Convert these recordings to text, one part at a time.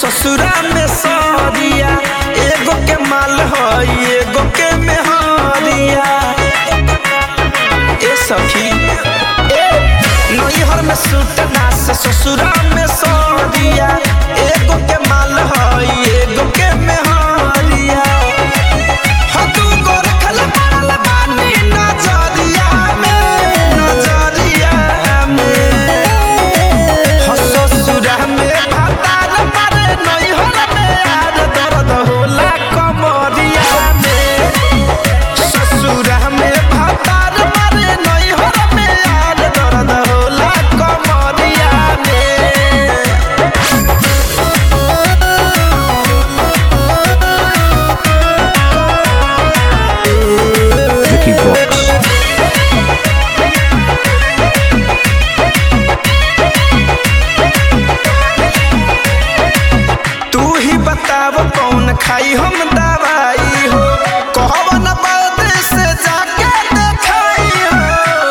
ससुरा में सरिया एगो के माल हई एगो के मेहरिया ए सखी ए नैहर में सूट ना से ससुरा में सरिया एगो के माल हई एगो के मेहरिया हो तू गोर खल मारल बानी नजरिया में नजरिया में हो ससुरा में भातार मारे नैहर में यार दर्द होला कमरिया में ससुरा में भातार मारे नैहर में यार दर्द होला कमरिया में Vicky Vox. तू ही बताव कौन खाई हम दवाई हो कौन बदे से जाके देखाई हो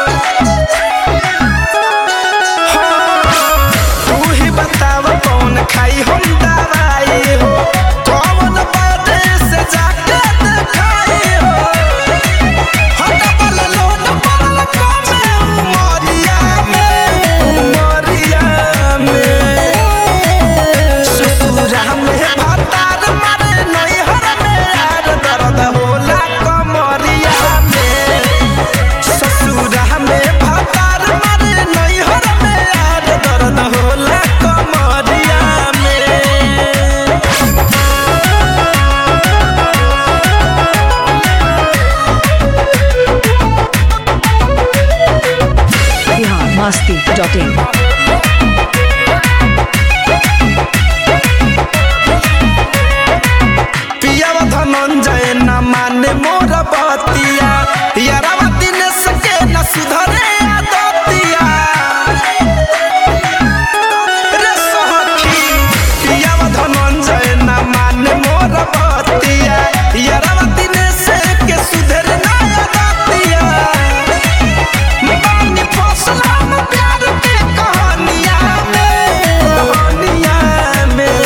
हाँ, तू ही बताव कौन खाई हम दवाई हो कौन बदे से जाके देखाई हो हो डबल लोड पड़ल कमे उमरिया में उमरिया में ससुरा में भातार मारे नैहर में यार दर्द होला कमरिया में ससुरा में भातार मारे नैहर में यार दर्द होला कमरिया में biharmasti.in पियावा धनंजय न माने मोर बतिया यारावा दिनेश के न सुधरे आदतिया रे सखी पियावा धनंजय न माने मोर बतिया यारावा दिनेश के सुधरे ना आदतिया बानी फसला में प्यार के कहानिया में कहानिया में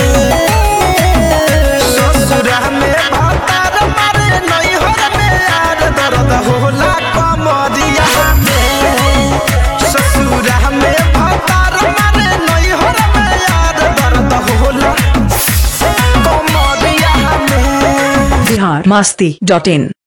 ससुरा में भातार मारे नैहर में यार दर्द होला कमरिया में ससुरा में भातार मारे नैहर में यार दर्द होला कमरिया में biharmasti.in